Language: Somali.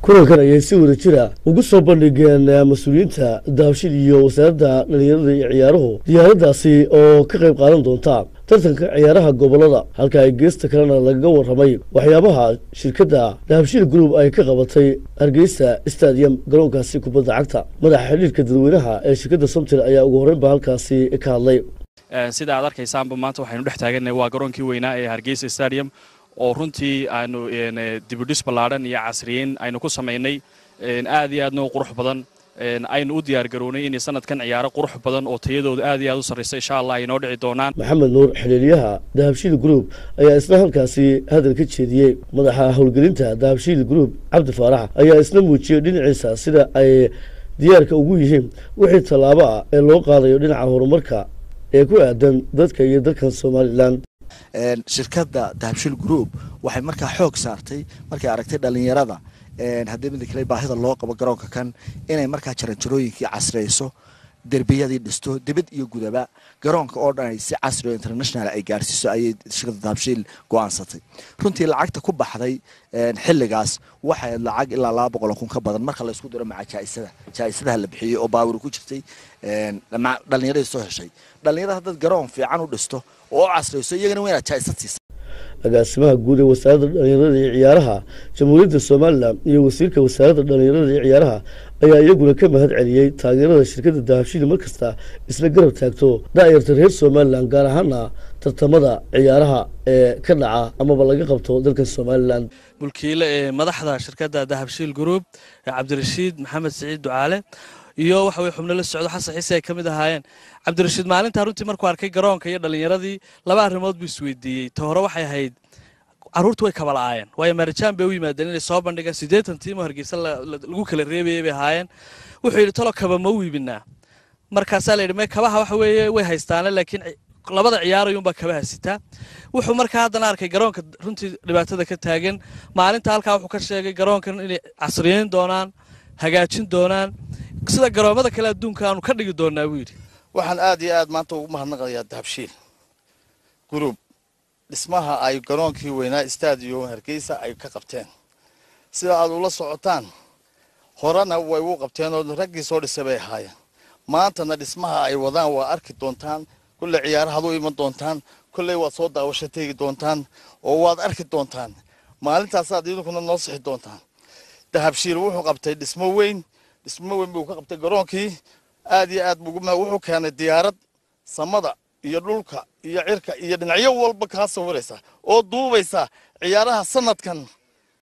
kulankan ayay si wada jira ugu soo bandhigeen mas-uuliyiinta daabshil iyo wasaaradda dhalinyarada iyo ciyaaruhu diyaaraddaasi oo ka qayb qaadan doonta tartanka ciyaaraha gobolada halka ay geesta kalena lagaga warramay waxyaabaha shirkadda dahabshil group ay ka qabatay hargeysa stadium garoonkaasi kubadda cagta madaxa xidhiirka dadweynaha ee shirkadda somtil ayaa ugu horreynba halkaasi ka hadlay sida aad arkaysaanba maanta waxaynu dhex taagannahay waa garoonkii weynaa ee hargeysa stadium oo runtii aanu dibudhis ballaadhan iyo casriyeyn aynu ku samaynay aad iyo aadna u qurux badan aynu u diyaargarownay inay sanadkan ciyaaro qurux badan oo tayadooda aad iyo aad u sarraysa insha allah ay noo dhici doonaan maxamed nuur xidhiiryaha dahabshiil group ayaa isna halkaasi hadal ka jeediyey madaxa howlgelinta dahabshiil group cabdi faarax ayaa isna muujiyey dhinaciisa sida ay diyaarka ugu yihiin wixii tallaabo ah ee loo qaadayo dhinaca horumarka ee ku aadan dadka iyo dalkan somalilan shirkadda dahabshil group waxay markaa xoog saartay markay aragtay dhalinyarada haddii mida kale baahida loo qabo garoonka kan inay markaa jaranjarooyinkii casriyeyso derbiyadii dhisto dibad iyo gudaba garoonka oo dhan ay si casri oo international ay gaarsiiso ayay shirkadda dahabshiil go-aansatay runtii lacagta ku baxday xilligaas waxay lacag ilaa laba boqol kun ka badan marka laysku diro maca jaaisada jaa-isadaha la bixiyey oo baawir ku jirtay dhalinyaradii soo heshay dhalinyarada haddaad garoon fiican u dhisto oo u casriyeyso iyagana waa inaad jaa-isad siisa agaasimaha guud ee wasaaradda dhalinyarada iyo ciyaaraha jamhuuriyadda somalilan iyo wasiirka wasaaradda dhalinyarada iyo ciyaaraha ayaa iyaguna ka mahad celiyey taageerada shirkadda dahabshiil mar kasta isla garab taagto daa'irta reer somalilan gaar ahaana tartamada ciyaaraha ee ka dhaca amaba laga qabto dalka somalilan mulkiile ee madaxda shirkadda dahabshiil group cabdirashiid maxamed siciid ducaale iyo waxa weye xubno la socdo xasan xiise ay ka mid ahaayeen cabdirashiid maalintaa runtii markuu arkay garoonka iyo dhalinyaradii laba arrimood buu isweydiiyey ta hore waxay ahayd carruurtu way kaba la'aayeen waayo maarajaan bay u yimaadeen inay soo bandhigaan siddeetan tiimoo hargeysa lagu kala reebayay bay ahaayeen wuxuu yidhi talo kaba ma u iibinaa markaasaa la yidhi me kabaha waxa weeye way haystaane laakiin labada ciyaarayuunbaa kabaha sitaa wuxuu markaa haddana arkay garoonka runtii dhibaatada ka taagan maalinta halkaa wuxuu ka sheegay garoonkan inay casriyeyn doonaan hagaajin doonaan sida garoomada kale adduunka aanu ka dhigi doonaa buu yidhi waxaan aad iyo aad maanta ugu mahadnaqayaa dahabshiil group dhismaha ay garoonkii weynaa stadium hargeysa ay ka qabteen sida aad ula socotaan horena way u qabteen oo raggii soo dhisay bay ahaayeen maantana dhismaha ay wadaan waa arki doontaan kulley ciyaarahaad u iman doontaan kolley waad soo daawasho tegi doontaan oo waad arki doontaan maalintaasaad idinkuna noo sixi doontaan dahabshiil wuxuu qabtay dhismo weyn dhismo weyn buu ka qabtay garoonkii aad iyo aad wuxuu keenay diyaarad samada iyo dhulka iyo cirka iyo dhinacyo walba kaa sawiraysa oo duubaysa ciyaaraha sanadkan